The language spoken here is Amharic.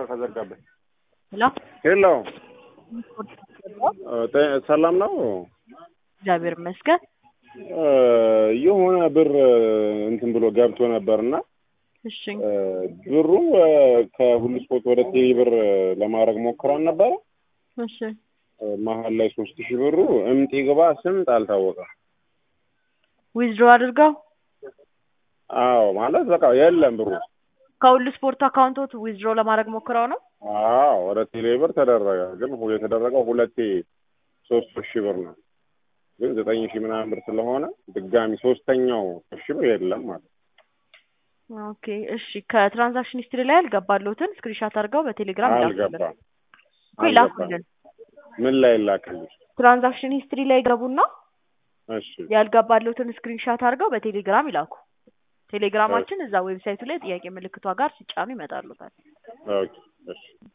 ከዘጋብኝ። ሄሎ ሄሎ ጤ- ሰላም ነው? እግዚአብሔር ይመስገን። እ፣ የሆነ ብር እንትን ብሎ ገብቶ ነበርና እሺ እ፣ ብሩ እ፣ ከሁሉ ስፖርት ወደ ቴሌ ብር ለማድረግ ሞክረን ነበረ። እሺ እ፣ መሀል ላይ ሶስት ሺህ ብሩ እምጥ ግባ ስምጥ አልታወቀም። ዊዝድሮ አድርገው አዎ ማለት በቃ የለም ብሩ። ከሁሉ ስፖርት አካውንቶት ዊዝድሮ ለማድረግ ሞክረው ነው። አዎ ወደ ቴሌ ብር ተደረገ፣ ግን ሁ- የተደረገው ሁለቴ ሶስት ሺህ ብር ነው። ግን ዘጠኝ ሺህ ምናምን ብር ስለሆነ ድጋሚ ሶስተኛው ሺህ ብር የለም ማለት ነው። ኦኬ እሺ። ከትራንዛክሽን ሂስትሪ ላይ ያልገባለሁትን ስክሪንሻት አድርገው በቴሌግራም ይላኩልን አልገባም እኮ ይላኩልን። ምን ላይ ላክልሽ? ትራንዛክሽን ሂስትሪ ላይ ገቡና እሺ ያልገባለሁትን ስክሪንሻት አድርገው በቴሌግራም ይላኩ። ቴሌግራማችን እዛ ዌብሳይቱ ላይ ጥያቄ ምልክቷ ጋር ሲጫኑ ይመጣሉታል። ኦኬ እሺ